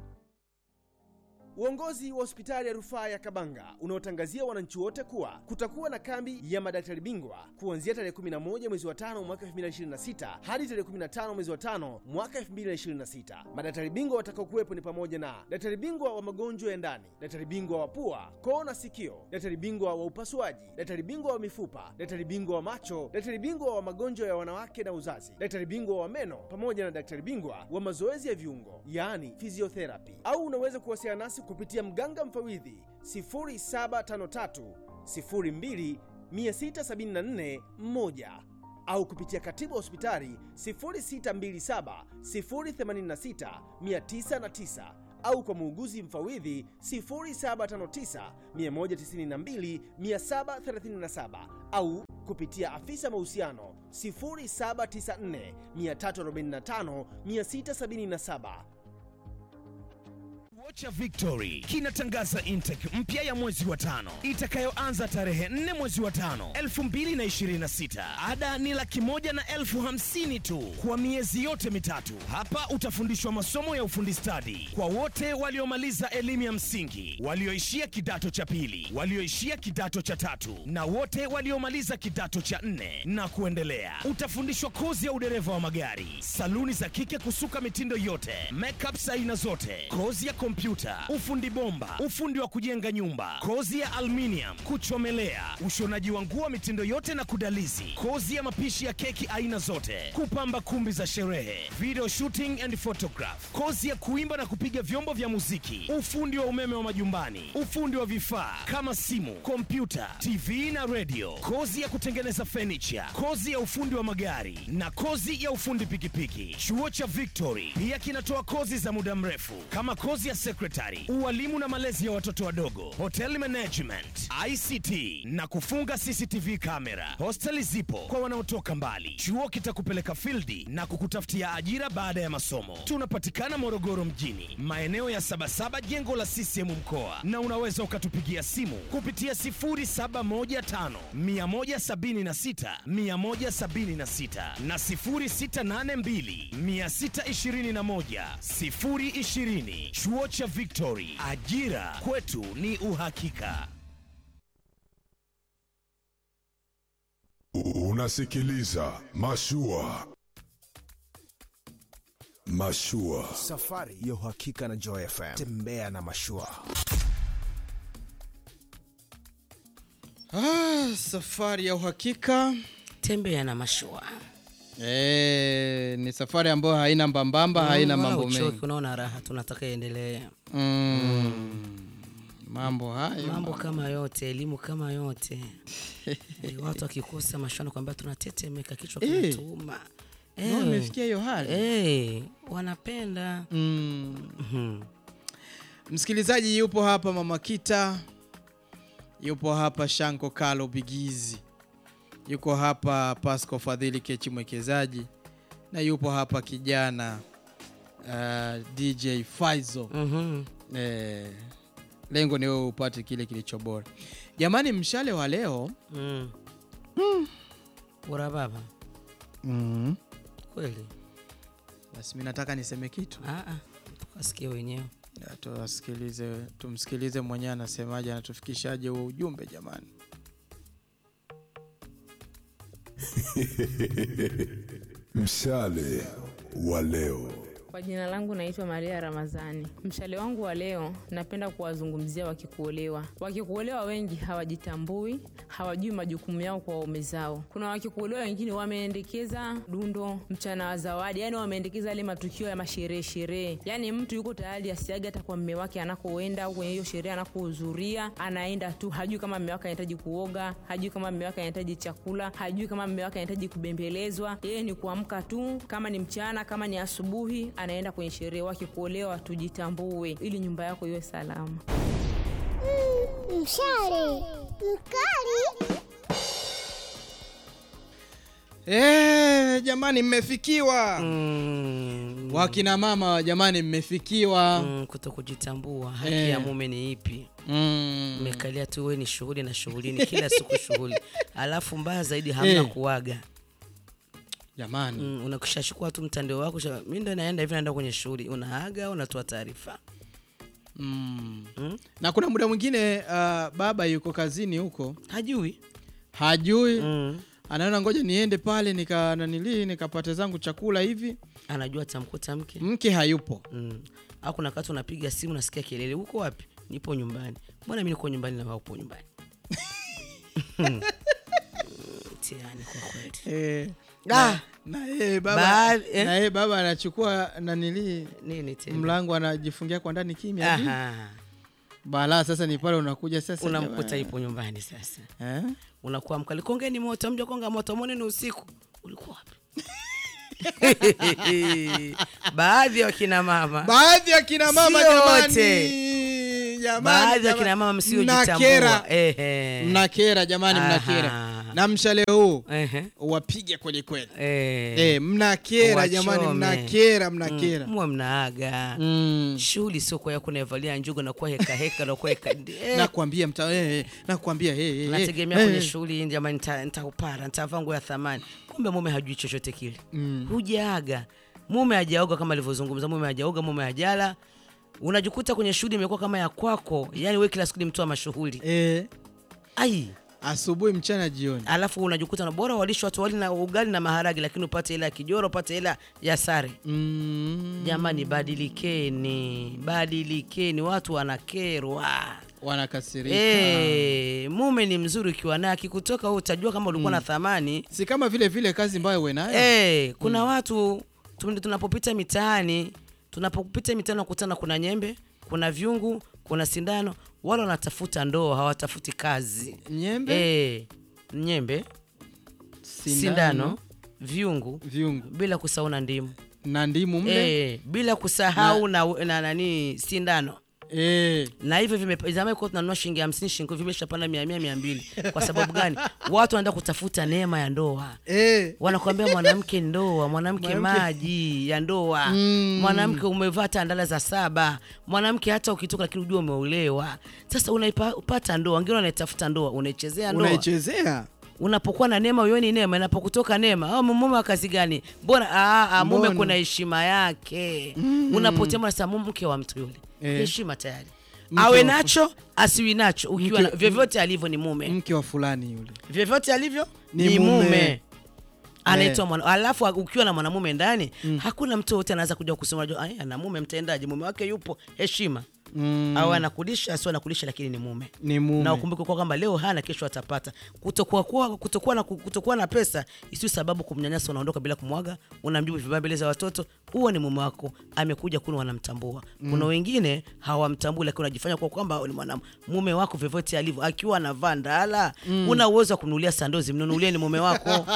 S14: Uongozi wa hospitali ya rufaa ya Kabanga unaotangazia wananchi wote kuwa kutakuwa na kambi ya madaktari bingwa kuanzia tarehe 11 mwezi wa tano mwaka 2026 hadi tarehe 15 mwezi wa tano mwaka 2026. Madaktari bingwa watakaokuwepo ni pamoja na daktari bingwa wa magonjwa ya ndani, daktari bingwa wa pua, koo na sikio, daktari bingwa wa upasuaji, daktari bingwa wa mifupa, daktari bingwa wa macho, daktari bingwa wa magonjwa ya wanawake na uzazi, daktari bingwa wa meno pamoja na daktari bingwa wa mazoezi ya viungo, yaani physiotherapy. Au unaweza kuwasiliana nasi kupitia mganga mfawidhi 0753 02 674 1 au kupitia katibu wa hospitali 0627 086 909 au kwa muuguzi mfawidhi 0759 192 737 au kupitia afisa mahusiano 0794 345 677.
S17: Chuo cha Victory kinatangaza intake mpya ya mwezi wa tano itakayoanza tarehe 4 mwezi wa tano 2026. Ada ni laki moja na elfu hamsini tu kwa miezi yote mitatu. Hapa utafundishwa masomo ya ufundi stadi kwa wote waliomaliza elimu ya msingi, walioishia kidato cha pili, walioishia kidato cha tatu na wote waliomaliza kidato cha nne na kuendelea. Utafundishwa kozi ya udereva wa magari, saluni za kike kusuka mitindo yote, makeups aina zote, kozi ya kompyuta, ufundi bomba, ufundi wa kujenga nyumba, kozi ya aluminium, kuchomelea, ushonaji wa nguo mitindo yote na kudalizi, kozi ya mapishi ya keki aina zote, kupamba kumbi za sherehe, video shooting and photograph, kozi ya kuimba na kupiga vyombo vya muziki, ufundi wa umeme wa majumbani, ufundi wa vifaa kama simu, kompyuta, TV na radio, kozi ya kutengeneza furniture, kozi ya ufundi wa magari na kozi ya ufundi pikipiki. Chuo cha Victory pia kinatoa kozi za muda mrefu kama kozi ya secretary, ualimu na malezi ya watoto wadogo, hotel management, ICT na kufunga CCTV kamera. Hosteli zipo kwa wanaotoka mbali. Chuo kitakupeleka fildi na kukutafutia ajira baada ya masomo. Tunapatikana Morogoro mjini, maeneo ya Sabasaba, jengo la CCM mkoa, na unaweza ukatupigia simu kupitia 0715 176 176 na 0682 621 020. Chuo cha Victory, ajira kwetu ni uhakika.
S3: Unasikiliza Mashua. Mashua.
S18: Safari ya uhakika na Joy FM. Tembea na mashua.
S1: Ah, safari ya uhakika
S2: tembea na mashua.
S1: Eh, ni safari ambayo haina mbambamba, haina
S2: Wala
S1: mambo
S2: uchoki,
S1: mengi.
S2: unaona raha, tunataka iendelee.
S1: Mm. Mambo hayo.
S2: mambo kama yote, elimu kama yote. Eh, watu wakikosa mashano kwamba tunatetemeka, kichwa
S1: Eh.
S2: kinatuuma.
S1: Ndio nimefikia hiyo hali.
S2: Eh, wanapenda
S1: mm. Msikilizaji yupo hapa Mama Kita, yupo hapa Shanko Kalo Bigizi, yuko hapa Pasco Fadhili Kechi mwekezaji, na yupo hapa kijana uh, DJ Faizo. Eh, lengo ni wewe upate kile kilicho bora. Jamani, mshale wa leo
S2: mm. bora baba
S1: mm.
S2: kweli.
S1: Basi mimi nataka niseme kitu.
S2: Ah, ah, tukasikie wenyewe.
S1: Ya, Tuwasikilize, tumsikilize mwenyewe anasemaje, anatufikishaje huo ujumbe jamani.
S3: Mshale wa leo.
S19: Kwa jina langu naitwa Maria Ramazani. Mshale wangu wa leo napenda kuwazungumzia wakikuolewa. Wakikuolewa wengi hawajitambui, hawajui majukumu yao kwa waume zao. Kuna wakikuolewa wengine wameendekeza dundo, mchana wa zawadi, yani wameendekeza yale matukio ya masherehe sherehe, yani mtu yuko tayari asiage hata kwa mme wake anakoenda au kwenye hiyo sherehe anakohudhuria, anaenda tu, hajui kama mme wake anahitaji kuoga, hajui kama mme wake anahitaji chakula, hajui kama mme wake anahitaji kubembelezwa. Yeye ni kuamka tu, kama ni mchana, kama ni asubuhi, anaenda kwenye sherehe. Wakikuolewa tujitambue, ili nyumba yako iwe salama.
S20: Mshale mkali.
S1: Eh, jamani mmefikiwa wakina mama jamani mmefikiwa
S2: mm, kuto kujitambua haki
S1: Eh.
S2: ya mume ni ipi
S1: Mm.
S2: mmekalia tu we ni shughuli na shughulini kila siku shughuli alafu mbaya zaidi hamna
S1: Eh.
S2: kuaga
S1: jamani
S2: mm, unakushachukua tu mtandao wako sha- mi ndo naenda hivi naenda kwenye shughuli unaaga unatoa taarifa
S1: mm. na kuna muda mwingine uh, baba yuko kazini huko
S2: hajui
S1: hajui mm. anaona ngoja niende pale nika nanilii nikapate zangu chakula hivi
S2: anajua tamkuta mke
S1: mke hayupo
S2: mm. au kuna wakati unapiga simu nasikia kelele huko wapi nipo nyumbani mbona mi niko nyumbani na wewe upo nyumbani Mm, mtihani kwa kweli
S1: eh,
S2: Ah!
S1: na, na yeye baba,
S2: Baadhi- eh?
S1: na yeye baba anachukua nanilii
S2: nini tena
S1: mlango anajifungia kwa ndani kimya hivi.
S2: Aha.
S1: balaa sasa ni pale unakuja sasa
S2: unamkuta
S1: jamani.
S2: ipo nyumbani sasa
S1: eh?
S2: unakuwa mkali kongeni moto mja konga moto mone ni usiku ulikuwa wapi baadhi ya wakina mama
S1: baadhi ya kina mama
S2: Sio
S1: jamani
S2: wote.
S1: jamani,
S2: baadhi ya
S1: jamani.
S2: kina mama msiojitambua
S1: Mnakera.
S2: Ehe.
S1: mnakera jamani
S2: Aha.
S1: mnakera na mshale huu wapige kweli kweli
S2: Eh.
S1: Eh, mnakera jamani
S2: Wachome.
S1: mnakera mnakera
S2: Mm, muwe mnaaga shughuli sio kwa yako naivalia njugo na kuwa heka heka na kuwa heka eh.
S1: nakwambia mta eh, eh, nakwambia eh, eh,
S2: nategemea
S1: eh,
S2: kwenye
S1: eh.
S2: shughuli hii jamani nita- nitaupara nitavaa nguo ya thamani kumbe mume hajui chochote kile
S1: Mm.
S2: hujaaga mume hajaoga kama alivyozungumza mume hajaoga mume hajala unajikuta kwenye shughuli imekuwa kama ya kwako yani we kila siku ni mtu wa mashughuli
S1: eh.
S2: ai
S1: asubuhi mchana jioni
S2: alafu unajikuta na bora walisho watu wali na ugali na maharagi lakini upate hela ya kijoro upate hela ya sare
S1: mm.
S2: jamani badilikeni badilikeni watu wanakerwa
S1: wanakasirika
S2: Eh, mume ni mzuri ukiwa naye akikutoka wewe utajua kama ulikuwa na thamani
S1: si kama vile vile kazi ambayo uwe nayo
S2: Eh, kuna watu tu- tunapopita mitaani tunapopita mitaani nakutana kuna nyembe kuna vyungu kuna sindano wale wanatafuta ndoa hawatafuti kazi
S1: nyembe
S2: Eh, nyembe
S1: Sindano.
S2: sindano vyungu
S1: vyungu
S2: bila kusahau na ndimu
S1: na ndimu mle
S2: Eh, bila kusahau na, na, nani sindano
S1: Eh.
S2: na hivyo vime- zamani kwa tunanunua shilingi hamsini shilingi vimeshapanda mia mia mia mbili kwa sababu gani watu wanaenda kutafuta neema ya ndoa
S1: eh.
S2: wanakuambia mwanamke ndoa mwanamke
S1: Mwanamke-
S2: maji ya ndoa
S1: Mm.
S2: mwanamke umevaa tandala za saba mwanamke hata ukitoka lakini ujua umeolewa sasa unaipata ndoa wengine wanaitafuta ndoa unaichezea ndoa
S1: unaichezea
S2: unapokuwa na neema uoni neema inapokutoka neema oh, mume wa kazi gani mbona ah, ah, mume
S1: Mbona?
S2: kuna heshima yake
S1: Mm.
S2: unapotema sasa mume mke wa mtu yule
S1: Eh.
S2: heshima tayari
S1: Mke
S2: awe
S1: wa-
S2: nacho asiwi nacho ukiwa
S1: Mke-
S2: na, vyovyote alivyo ni mume
S1: mke wa fulani yule
S2: vyovyote alivyo
S1: Ni
S2: ni,
S1: mume.
S2: mume, anaitwa mwana alafu ukiwa na mwanamume ndani hakuna mtu yote anaweza kuja kusema unajua, "Ai, ana mume mtendaji mume wake yupo heshima
S1: mm.
S2: au anakulisha asio anakulisha lakini ni mume
S1: ni mume
S2: na ukumbuke kwa kwamba leo hana kesho atapata kutokuwa, kuwa, kutokuwa, na, kutokuwa na pesa isiyo sababu kumnyanyasa unaondoka bila kumwaga unamjibu vibaya mbele za watoto huo ni mume wako amekuja kuna wanamtambua kuna
S1: Mm.
S2: wengine hawamtambui lakini unajifanya kwa kwamba ni mwana mume wako vyovyote alivyo akiwa anavaa ndala
S1: Mm.
S2: una uwezo wa kununulia sandozi mnunulie ni mume wako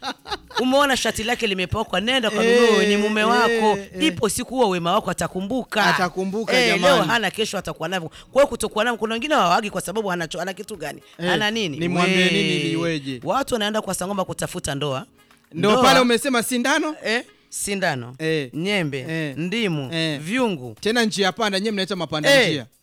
S2: umeona shati lake limepakwa nenda kanunue
S1: Eh,
S2: ni mume wako
S1: eh, eh.
S2: ipo siku huo wema wako atakumbuka
S1: Atakumbuka,
S2: Eh,
S1: jamani.
S2: leo hana kesho atakuwa navyo kwa hiyo kutokuwa navyo kuna wengine hawawagi kwa sababu anacho ana kitu gani
S1: Eh,
S2: ana nini
S1: nimwambie
S2: We.
S1: nini ili iweje?
S2: watu wanaenda kwa sangoma kutafuta ndoa
S1: ndo
S2: Ndoa-
S1: pale umesema sindano
S2: eh, sindano
S1: eh.
S2: nyembe
S1: Eh.
S2: ndimu
S1: Eh.
S2: vyungu
S1: tena njia panda nyewe mnaita mapanda
S2: Eh.
S1: njia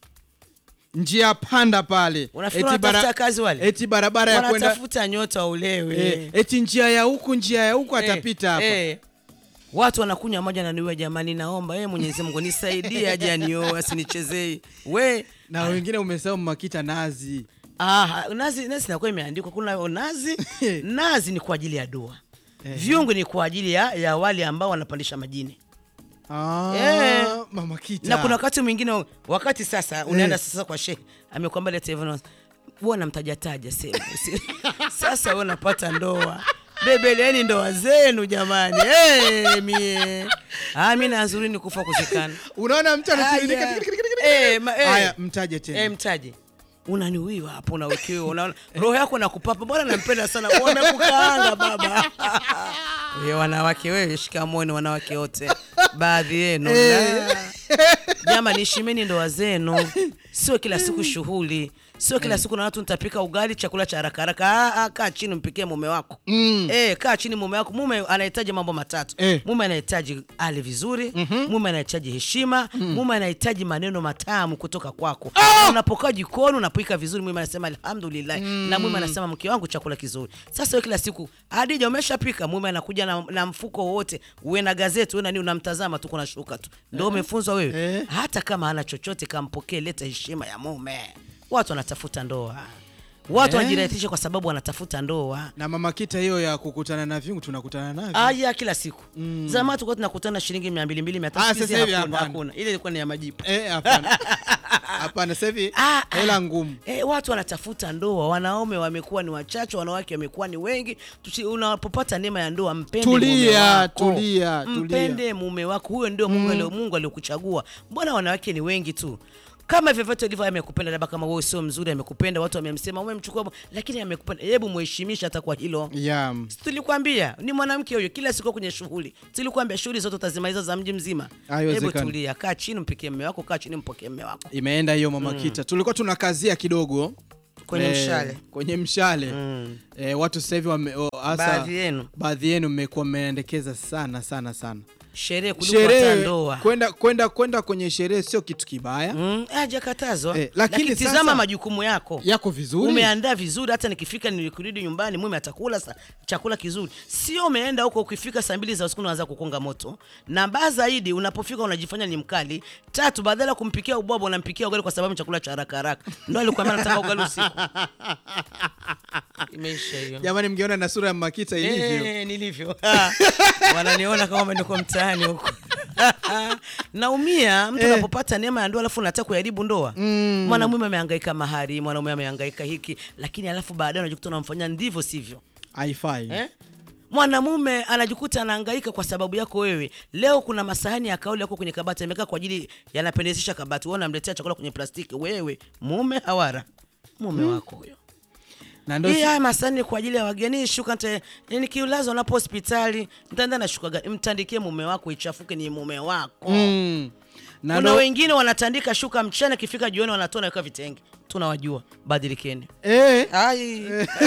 S1: njia panda pale
S2: Unafikiri
S1: Eti bara-
S2: wanatafuta kazi wale?
S1: eti barabara ya kwenda
S2: wanatafuta nyota ulewe
S1: eh, eti njia ya huku njia ya huku atapita hapa
S2: eh. watu wanakunywa moja na niwe jamani naomba eh, mwenyezi mungu nisaidie aje anioe asinichezei we
S1: na wengine umesahau makita nazi
S2: Ah, nazi nazi inakuwa imeandikwa kuna nazi nazi ni kwa ajili ya dua vyungu ni kwa ajili ya, ya wale ambao wanapandisha majini
S1: Ah,
S2: Eh.
S1: Mama Kita.
S2: na kuna wakati mwingine wakati sasa unaenda
S1: Eh.
S2: sasa kwa shehe amekwambia leta hivyo na- huwa namtajataja sema usi- sasa wewe unapata ndoa bebeleni ndoa zenu jamani hey, mie ah, mi nazuri ni kufa kuzikana
S1: unaona mtu anatiririka,
S2: Haya.
S1: tikiri, tikiri,
S2: Eh, ma- eh.
S1: Haya, mtaje tena.
S2: Eh, mtaje unaniwiwa hapo unawekewa unaona roho yako nakupapa bwana nampenda sana wamekukaanga baba we wanawake wewe shikamoni wanawake wote baadhi yenu
S1: Eh.
S2: na- jamani heshimeni ndoa zenu sio kila siku shughuli sio kila siku na watu nitapika ugali chakula cha haraka haraka Ah, ah, kaa chini mpikie mume wako
S1: Mm.
S2: Eh, kaa chini mume wako mume anahitaji mambo matatu
S1: Eh.
S2: mume anahitaji ale vizuri mume anahitaji heshima mume anahitaji maneno matamu kutoka kwako Na unapokaa jikoni unapika vizuri mume anasema alhamdulillah na mume anasema mke wangu chakula kizuri sasa wewe kila siku adija umeshapika mume anakuja na, na mfuko wote uwe na gazeti uwe na nini unamtazama tu kuna shuka tu ndio
S1: Eh.
S2: umefunzwa wewe
S1: Eh.
S2: hata kama hana chochote kampokee leta heshima ya mume watu wanatafuta ndoa watu
S1: Eh.
S2: wanajirahisisha kwa sababu wanatafuta ndoa
S1: na mama Kita, hiyo ya kukutana na vyungu tunakutana navyo.
S2: aya kila siku mm. zamani tulikuwa tunakutana shilingi mia mbili mbili mia tatu
S1: Ah,
S2: Siku hizi
S1: sasa hivi
S2: hakuna,
S1: hapana.
S2: hakuna ile ilikuwa ni ya majipu
S1: Eh, hapana. Hapana, sasa hivi hela ngumu.
S2: E, watu wanatafuta ndoa, wanaume wamekuwa ni wachache, wanawake wamekuwa ni wengi. Tusi- Unapopata neema ya ndoa, mpende mume
S1: Tulia,
S2: wako.
S1: tulia, tulia.
S2: mpende mume wako, huyo ndio Mungu alio Mungu aliokuchagua. Mbona wanawake ni wengi tu? Kama vyovyote ulivyo amekupenda, labda kama wewe sio mzuri, amekupenda, watu wamemsema, umemchukua, lakini amekupenda, hebu muheshimisha hata kwa hilo.
S1: Yeah.
S2: Si Tulikwambia ni mwanamke huyo, kila siku kwenye shughuli. Tulikwambia shughuli zote utazimaliza za mji mzima. Hebu
S1: Haiwezekani.
S2: tulia, kaa chini, mpikie mume wako, kaa chini, mpokee mume wako.
S1: Imeenda hiyo mama
S2: Mm.
S1: Kita. Tulikuwa tunakazia kidogo
S2: Kwenye mshale.
S1: kwenye mshale eh, watu sasa hivi wame- o, hasa-
S2: Baadhi yenu.
S1: baadhi yenu mmekuwa mmeendekeza sana sana sana
S2: Sherehe kuliko hata
S1: sherehe
S2: ndoa.
S1: kwenda kwenda kwenda kwenye sherehe sio kitu kibaya
S2: Mm, hajakatazwa
S1: Eh,
S2: lakini,
S1: lakini
S2: tizama
S1: sasa-
S2: majukumu yako
S1: yako vizuri
S2: umeandaa vizuri hata nikifika nikurudi nyumbani mume atakula sa, chakula kizuri sio umeenda huko ukifika saa mbili za usiku unaanza kukonga moto na baa zaidi unapofika unajifanya ni mkali tatu badala ya kumpikia ubwabwa unampikia ugali kwa sababu ni chakula cha haraka haraka ndo alikwambia nataka ugali usiku imeisha hiyo
S1: jamani mngeona na sura ya makita ilivyo
S2: Eh, nilivyo Ah, wananiona kama niko mtaani huko naumia mtu
S1: Eh.
S2: unapopata neema ya ndoa alafu unataka kuharibu ndoa mwanamume amehangaika mahari mwanamume amehangaika hiki lakini alafu baadaye unajikuta unamfanyia ndivyo sivyo
S1: haifai
S2: eh? mwanamume anajikuta anahangaika kwa sababu yako wewe leo kuna masahani ya kauli yako kwenye kabati amekaa kwa ajili yanapendezesha kabati wewe unamletea chakula kwenye plastiki wewe mume hawara mume wako huyo
S1: na ndo
S2: hii haya masani kwa ajili ya wageni shuka nte- nikiulazwa napo hospitali ntaenda na shuka gani mtandikie mume wako ichafuke ni mume wako
S1: Mm. na
S2: kuna
S1: ndo-
S2: wengine wanatandika shuka mchana ikifika jioni wanatoa naweka vitenge tunawajua badilikeni
S1: eh.
S2: Ai.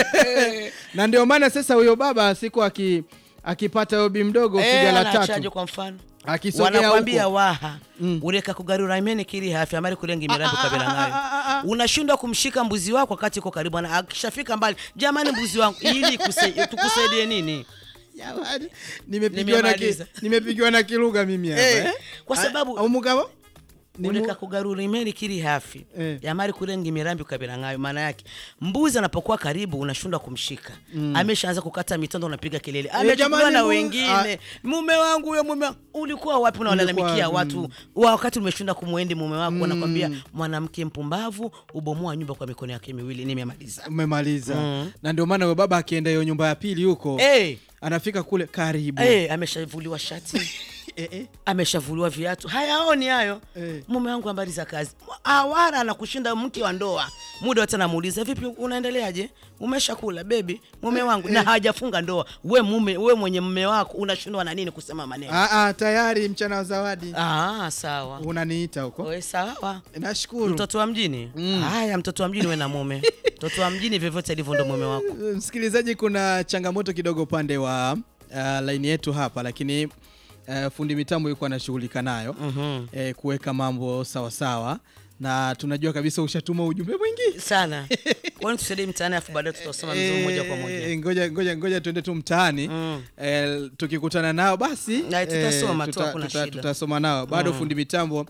S1: na ndio maana sasa huyo baba siku aki akipata obi mdogo
S2: Eh,
S1: piga la
S2: anachaje
S1: tatu
S2: kwa mfano
S1: akisogea
S2: wanakwambia
S1: huko
S2: waha ureka kugarura imene kiri hafi amari kulenga miradi kabila nayo unashindwa kumshika mbuzi wako wakati uko karibu na akishafika mbali jamani mbuzi wangu ili kuse- tukusaidie nini
S1: Jamani, nimepigiwa na ki-
S2: Nimemaliza.
S1: nimepigiwa na kilugha mimi hapa
S2: Eh,
S1: eh?
S2: kwa sababu
S1: au mugabo Ni mu-
S2: ureka kugarura imeri kiri hafi yamari kurenga imirambi ukabira ngayo maana yake mbuzi anapokuwa karibu unashindwa kumshika
S1: Mm.
S2: ameshaanza kukata mitondo unapiga kelele
S1: Eh,
S2: amechukuliwa
S1: jamani,
S2: na
S1: mu-
S2: wengine mume wangu huyo mume wangu. ulikuwa wapi unawalalamikia
S1: Ulikuwa,
S2: watu wa wakati umeshinda kumwendi mume wako wanakwambia mwanamke mpumbavu ubomoa nyumba kwa mikono yake miwili nimemaliza
S1: umemaliza
S2: Mm.
S1: na ndio maana huyo baba akienda hiyo nyumba ya pili huko
S2: Eh.
S1: anafika kule karibu
S2: Eh, ameshavuliwa shati ameshavuliwa viatu hayaoni hayo mume wangu habari za kazi awara anakushinda mke wa ndoa muda wote anamuuliza vipi unaendeleaje umeshakula bebi mume wangu na hajafunga ndoa we mume we mwenye mume wako unashindwa na nini kusema maneno
S1: Ah, ah, tayari mchana wa zawadi
S2: ah, sawa
S1: unaniita huko
S2: we sawa
S1: nashukuru
S2: mtoto wa mjini haya mtoto wa mjini we na mume mtoto wa mjini vyovyote alivyo ndo mume wako
S1: msikilizaji kuna changamoto kidogo upande wa uh, laini yetu hapa lakini uh, fundi mitambo yuko anashughulika nayo
S2: Mhm.
S1: eh, kuweka mambo sawa sawa na tunajua kabisa ushatuma ujumbe mwingi
S2: sana kwani tusaidie mtaani afu baadaye tutasoma mzuri moja kwa moja
S1: Eh, ngoja ngoja ngoja tuende tu mtaani eh, tukikutana nao basi
S2: Na tutasoma tu,
S1: tuta-
S2: hakuna
S1: tuta-
S2: shida.
S1: tutasoma nao bado
S2: Mm.
S1: fundi mitambo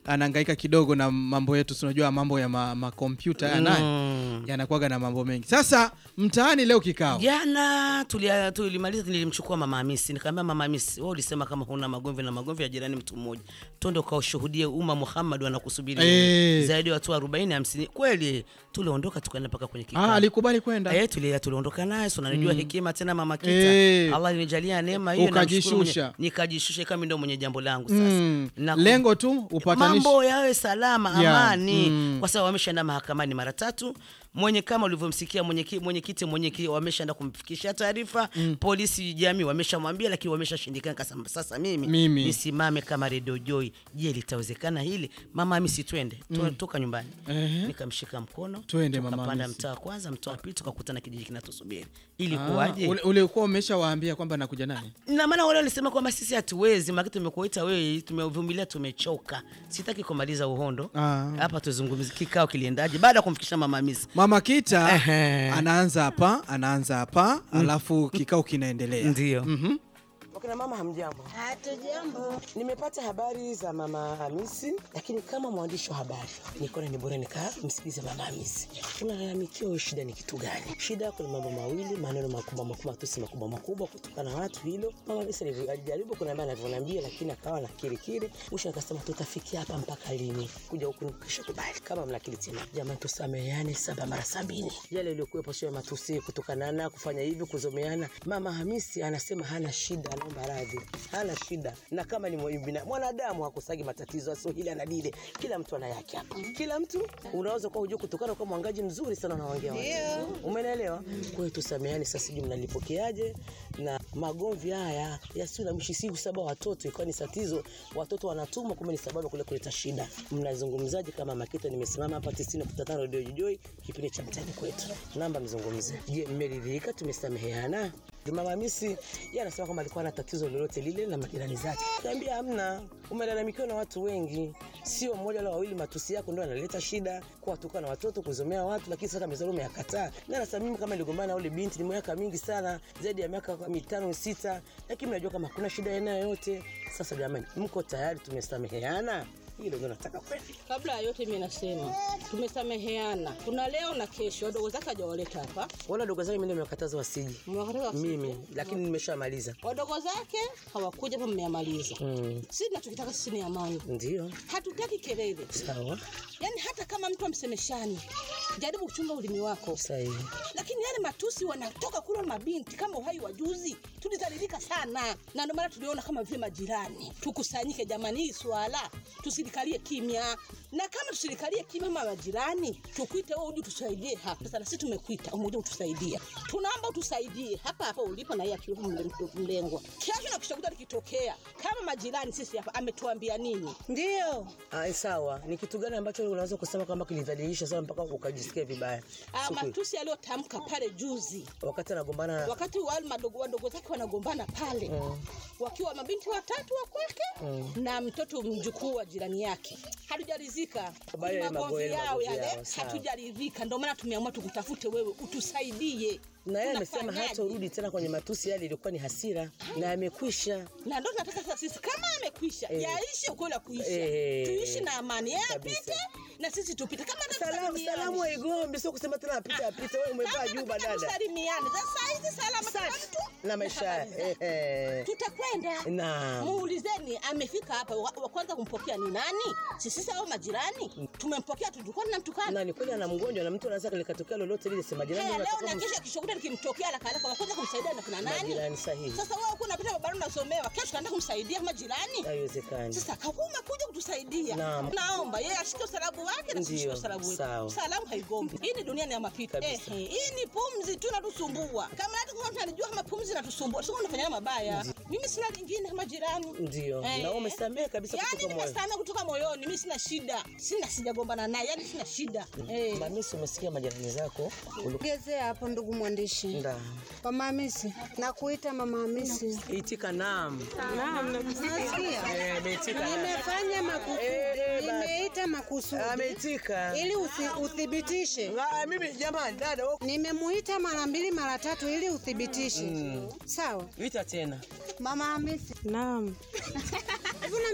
S1: anahangaika kidogo na mambo yetu, si unajua mambo ya ma- makompyuta haya naye
S2: Mm.
S1: yanakuwaga na mambo mengi. Sasa mtaani leo kikao
S2: Jana tulia- tulimaliza, nilimchukua mama Hamisi, nikamwambia mama Hamisi, wewe ulisema kama huna magomvi na magomvi ya jirani mtu mmoja, twende ukaushuhudie umma Muhammad wanakusubiri
S1: Eh.
S2: zaidi ya watu 40 50. Kweli tuliondoka tukaenda mpaka kwenye kikao.
S1: ah, alikubali kwenda
S2: Eh, tulia tuliondoka naye, so unanijua
S1: Mm.
S2: hekima tena mama Kita.
S1: Eh.
S2: Allah alinijalia neema hiyo namshukuru
S1: Ukajishusha.
S2: mwenye- nikajishusha kama ndio mwenye jambo langu sasa.
S1: mm.
S2: Na-
S1: lengo tu upatanishi
S2: mambo yawe salama
S1: Yeah,
S2: amani
S1: mm.
S2: kwa sababu wameshaenda mahakamani mara tatu mwenye kama ulivyomsikia mwenyekiti mwenye mwenye wameshaenda kumfikishia taarifa
S1: Mm.
S2: polisi jamii wameshamwambia lakini wameshashindikana kasema sasa mimi,
S1: Mimi.
S2: nisimame kama redio joy je litawezekana hili mama Hamisi twende Tu-
S1: Mm.
S2: toka nyumbani
S1: Ehe.
S2: nikamshika mkono
S1: Twende, mama
S2: tukapanda
S1: Hamisi.
S2: mtaa wa kwanza mtaa wa pili tukakutana kijiji kinatusubiri ili
S1: Ah,
S2: kuwaje
S1: ule- ulikuwa umeshawaambia kwamba nakuja nani
S2: na maana wale walisema kwamba sisi hatuwezi, maana tumekuita wewe, tumevumilia, tumechoka. Sitaki kumaliza uhondo
S1: Ah.
S2: hapa, tuzungumzie kikao kiliendaje baada ya kumfikisha mama Hamisi.
S1: Mama Kita
S2: Ehe.
S1: anaanza hapa, anaanza hapa, alafu kikao kinaendelea.
S2: Ndio.
S1: Mhm.
S21: Wakina mama hamjambo? Hatujambo. Nimepata habari za mama Hamisi, lakini kama mwandishi wa habari nikaona ni bora nikamsikilize mama Hamisi. Unalalamikia wewe, shida ni kitu gani? Shida yako ni mambo mawili, maneno makubwa makubwa, matusi makubwa makubwa kutoka na watu. Hilo mama Hamisi alivyo- alijaribu kuniambia anavyoniambia, lakini akawa na kirikiri. Mwisho akasema tutafikia hapa mpaka lini? Kuja huku nikisha kubali. Kama mna akili tena, jamani, tusameheane saba mara sabini. Yale yaliyokuwepo sio ya matusi, kutukanana, kufanya hivi, kuzomeana. Mama Hamisi anasema hana shida, anaomba radhi, hana shida. Na kama ni mwa- bina- mwanadamu hakusagi matatizo, sio hili ana lile, kila mtu ana yake hapa. Kila mtu unaweza kuwa hujua kutokana kwa mwangaji mzuri sana unaongea watu. Umeelewa? Kwa hiyo tusameheane sasa, sijui mnalipokeaje na magomvi haya yasiyo na mwisho, si sababu watoto ikawa ni tatizo, watoto wanatumwa, kumbe ni sababu ya kule kuleta shida. Mnazungumzaje kama Makita? Nimesimama hapa 90.5 Radio Joy, kipindi cha mtani kwetu, namba mzungumze. Je, mmeridhika? Tumesameheana? Mama Hamisi yeye anasema kwamba alikuwa na tatizo lolote lile na majirani zake. Niambia hamna, umelalamikiwa na watu wengi, sio mmoja wala wawili. Matusi yako ndio analeta shida, kuwatuka na watoto, kuzomea watu, lakini sasa mezalo umeyakataa. Na anasema mimi kama niligombana na ule binti ni miaka mingi sana, zaidi ya miaka mitano sita, lakini mnajua kama hakuna shida aina yoyote. Sasa jamani, mko tayari? Tumesameheana? Hilo ndio nataka kweli.
S22: Kabla ya yote mimi nasema tumesameheana, kuna leo na kesho. Wadogo zake hajawaleta hapa,
S21: Wala dogo zangu mimi ndio nimewakataza wasiji
S22: Mmewakataza wasije?
S21: mimi, lakini nimeshamaliza.
S22: wadogo zake hawakuja hapa, mmeyamaliza.
S21: Mm.
S22: Sisi tunachokitaka sisi ni amani,
S21: Ndio
S22: hatutaki kelele.
S21: sawa,
S22: Yaani hata kama mtu amsemeshani, jaribu kuchunga ulimi wako.
S21: sahihi.
S22: Lakini yale matusi wanatoka kule mabinti kama uhai wa juzi, tulidhalilika sana, na ndio maana tuliona kama vile majirani tukusanyike. Jamani, hii swala tusilikalie kimya, na kama tusilikalie kimya kama majirani, tukuite wewe uje tusaidie hapa. Sasa na sisi tumekuita umekuja kutusaidia, tunaomba utusaidie hapa hapa ulipo, na yeye akiwepo mle- mlengwa. Kesho na kisha likitokea kama majirani, sisi hapa ametuambia nini? Ndio
S21: Ah, sawa. Ni kitu gani ambacho unaweza kusema kwamba kilidhalilisha sana mpaka ukajisikia vibaya?
S22: Ah,
S21: Siku-
S22: matusi aliyotamka pale juzi
S21: wakati anagombana
S22: wakati wale madogo wadogo zake wanagombana pale
S21: Mm.
S22: wakiwa mabinti watatu wa kwake
S21: Mm.
S22: na mtoto mjukuu wa jirani yake hatujaridhika
S21: Habari ya
S22: magomvi
S21: magoeli,
S22: yao
S21: magovi
S22: yale
S21: yao, sawa.
S22: hatujaridhika ndio maana tumeamua tukutafute wewe utusaidie
S21: na yeye amesema
S22: Tunafanyaje?
S21: hata urudi tena kwenye matusi yale, ilikuwa ni hasira na amekwisha.
S22: na ndo tunataka sasa sisi kama amekwisha
S21: Eh.
S22: yaishe ukweli wa kuisha
S21: Eh.
S22: tuishi na amani yeye
S21: Kabisa.
S22: apite na sisi tupite kama
S21: Salamu, salamu haigombi, sio kusema tena apite apite. Wewe umevaa juba dada
S22: tusalimiane sasa hizi salama kila mtu
S21: na maisha eh, eh.
S22: tutakwenda
S21: Naam.
S22: muulizeni amefika hapa wa wa kwanza kumpokea ni nani sisi au majirani tumempokea tulikuwa tunamtukana
S21: na ni kweli ana mgonjwa na mtu anaweza likatokea lolote lile, sema jirani
S22: Haya, leo
S21: unataka
S22: na
S21: kum-
S22: kesho kishokuta nikimtokea haraka haraka wa kwanza kumsaidia na kuna nani
S21: majirani sahihi,
S22: sasa wewe uko unapita barabarani unasomewa kesho kaenda kumsaidia kama jirani
S21: haiwezekani.
S22: sasa kama umekuja kutusaidia
S21: Naam.
S22: naomba yeye ashike usalabu wake na sisi
S21: Ndio,
S22: usalabu wetu
S21: sawa.
S22: salamu haigombi hii ni dunia ni ya mapito eh, eh, hii ni pumzi tu natusumbua kama hata kama mtu anajua kama pumzi natusumbua sio unafanya mabaya mimi sina lingine kama jirani
S21: Ndio,
S22: Eh.
S21: na wewe umesamehe kabisa
S22: yani
S21: kutoka moyo.
S22: nimesamehe kutoka moyoni mimi sina shida sina sijagombana naye yani sina shida eh.
S21: Mamisi, umesikia majirani zako Ulu-
S23: Gezea hapo ndugu mwandishi.
S21: Nda.
S23: Mama Hamisi, nakuita Mama Hamisi.
S21: Itika naam.
S23: Naam, nasikia.
S21: Eh, ameitika naam.
S23: Nimefanya makusudi.
S21: Eh, basi.
S23: Nimeita makusudi.
S21: Ameitika.
S23: Ili usi, uthibitishe.
S21: Ah, mimi jamani dada wewe-
S23: Nimemuita mara mbili mara tatu ili uthibitishe.
S21: Mm.
S23: Sawa.
S21: Ita tena.
S23: Mama Hamisi. Naam. Hivi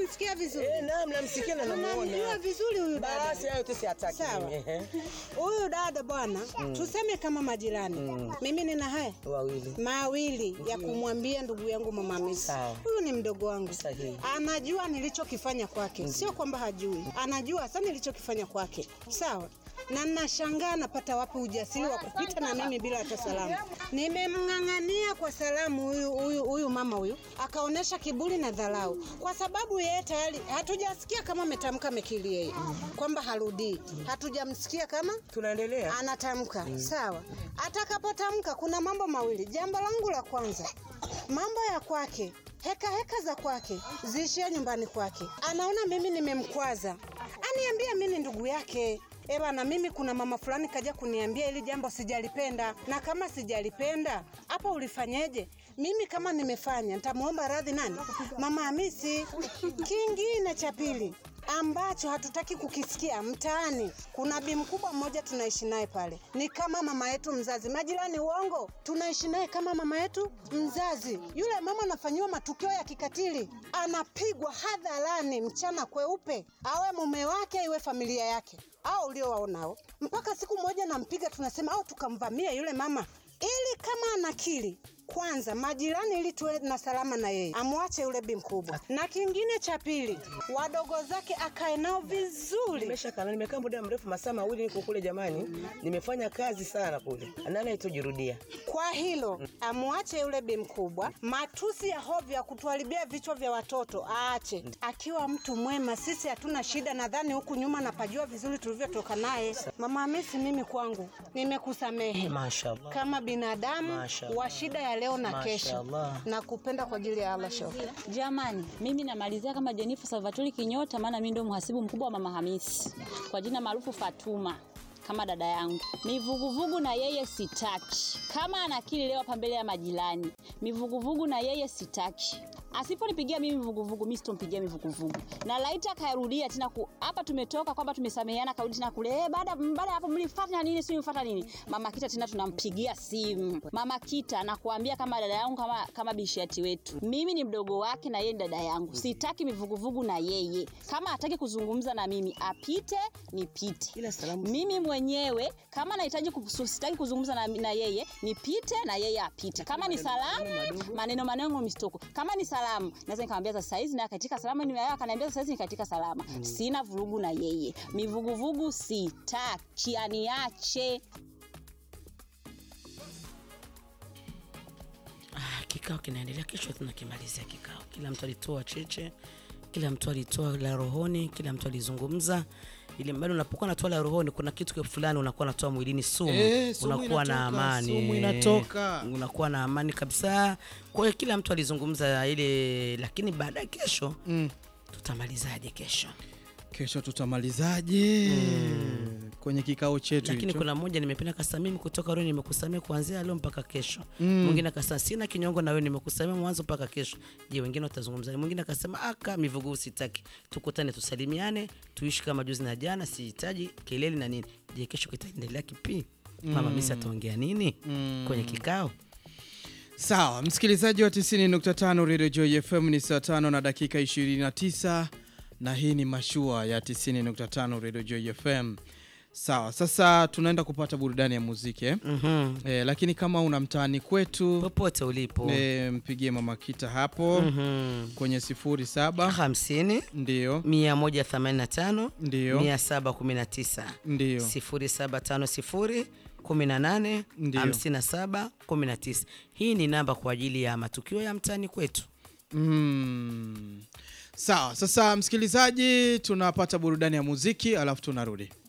S23: mnamsikia vizuri?
S21: Eh, naam, namsikia na namuona.
S23: Tunamjua vizuri huyu dada.
S21: Basi hayo tu siataki
S23: Sawa.
S21: mimi, ehe.
S23: Huyu dada bwana,
S21: Mm.
S23: tuseme kama majirani. Mimi nina haya
S21: Wawili.
S23: mawili ya kumwambia ndugu yangu mama Hamisi. Huyu ni mdogo wangu, anajua nilichokifanya kwake, sio kwamba hajui, anajua hasa nilichokifanya kwake, sawa na nashangaa napata wapi ujasiri wa kupita na mimi bila hata salamu. Nimemng'ang'ania kwa salamu huyu huyu huyu mama huyu, akaonyesha kiburi na dharau, kwa sababu yeye tayari hatujasikia kama ametamka amekili yeye kwamba harudii, hatujamsikia kama
S21: tunaendelea
S23: anatamka sawa. Atakapotamka kuna mambo mawili. Jambo langu la kwanza, mambo ya kwake heka heka za kwake ziishie nyumbani kwake. Anaona mimi nimemkwaza, aniambia mimi ni ndugu yake. Eba na mimi kuna mama fulani kaja kuniambia ili jambo sijalipenda, na kama sijalipenda hapo ulifanyeje? Mimi kama nimefanya nitamuomba radhi nani? Mama Hamisi. Kingine cha pili ambacho hatutaki kukisikia mtaani, kuna bi mkubwa mmoja tunaishi naye pale, ni kama mama yetu mzazi. Majirani, uongo, tunaishi naye kama mama yetu mzazi. Yule mama anafanyiwa matukio ya kikatili, anapigwa hadharani mchana kweupe, awe mume wake, iwe familia yake au uliowaonao. Mpaka siku moja nampiga, tunasema au tukamvamia yule mama ili kama anakili kwanza majirani, ili tuwe na salama na yeye, amwache yule bi mkubwa. Na kingine cha pili, wadogo zake akae nao vizuri.
S21: Nimeshakana, nimekaa muda mrefu, masaa mawili niko kule jamani, nimefanya kazi sana kule, nani aitojirudia.
S23: Kwa hilo amwache yule bi mkubwa, matusi ya hovyo ya kutuharibia vichwa vya watoto aache. Akiwa mtu mwema, sisi hatuna shida. Nadhani huku nyuma napajua vizuri tulivyotoka naye. Mama Hamisi, mimi kwangu nimekusamehe
S21: Mashallah.
S23: kama binadamu
S21: Mashallah.
S23: wa shida ya leo na kesho,
S21: Mashallah.
S23: na kupenda kwa ajili ya Allah shoka.
S4: Jamani, mimi namalizia kama Jenifer Salvatore Kinyota, maana mimi ndio mhasibu mkubwa wa Mama Hamisi, kwa jina maarufu Fatuma kama dada yangu. Mivuguvugu na yeye sitaki. Kama anakili leo hapa mbele ya majirani, mivuguvugu na yeye sitaki. Asiponipigia mimi mivuguvugu, mimi sitompigia mivuguvugu. Na laita karudia tena ku hapa tumetoka kwamba tumesameheana, karudi tena kule eh, baada baada ya hapo mlifuata nini, si mlifuata nini? Mama Kita tena tunampigia simu. Mama Kita nakuambia kama dada yangu kama kama bishati wetu. Mimi ni mdogo wake na yeye ni dada yangu. Sitaki mivuguvugu na yeye. Kama hataki kuzungumza na mimi, apite nipite. Mimi mwenyewe kama nahitaji kusu- sitaki kuzungumza na, na yeye, nipite na yeye apite. Kama ni salamu, maneno maneno mistoko. Kama ni salamu, naweza nikamwambia sasa hizi na katika salama ni wewe, akaniambia sasa hizi ni katika salama. Sina vurugu na yeye. Mivuguvugu sitaki, aniache.
S2: Ah, kikao kinaendelea, kesho tunakimalizia kikao. Kila mtu alitoa cheche, kila mtu alitoa la rohoni, kila mtu alizungumza ili bado unapokuwa natoa la rohoni, kuna kitu fulani unakuwa natoa mwilini sumu,
S1: Eh, sumu
S2: unakuwa na
S1: inatoka,
S2: amani,
S1: sumu inatoka.
S2: unakuwa na amani kabisa. Kwa hiyo kila mtu alizungumza ile, lakini baadaye kesho
S1: mm.
S2: tutamalizaje kesho?
S1: Kesho tutamalizaje kwenye kikao chetu
S2: lakini
S1: hicho?
S2: kuna mmoja nimependa kasa mimi kutoka leo nimekusamea kuanzia leo mpaka kesho
S1: Mm.
S2: mwingine akasema sina kinyongo na wewe nimekusamea mwanzo mpaka kesho je wengine watazungumza mwingine akasema aka mivugu sitaki tukutane tusalimiane tuishi kama juzi na jana sihitaji kelele na nini je kesho kitaendelea kipi mama
S1: Mm.
S2: misi ataongea nini
S1: Mm.
S2: kwenye kikao
S1: Sawa, msikilizaji wa 90.5 Radio Joy FM ni saa tano na dakika 29 na hii ni mashua ya 90.5 Radio Joy FM. Sawa, sasa tunaenda kupata burudani ya muziki eh?
S2: Mhm.
S1: Eh, lakini kama una mtaani kwetu
S2: popote ulipo
S1: eh, mpigie mama Kita hapo
S2: Mhm.
S1: kwenye 07
S2: 50
S1: ndio
S2: 185
S1: Ndio.
S2: 719
S1: Ndio.
S2: 0750 18
S1: Ndio.
S2: 57 19. Hii ni namba kwa ajili ya matukio ya mtaani kwetu.
S1: Mm. Sawa, sasa msikilizaji, tunapata burudani ya muziki alafu tunarudi.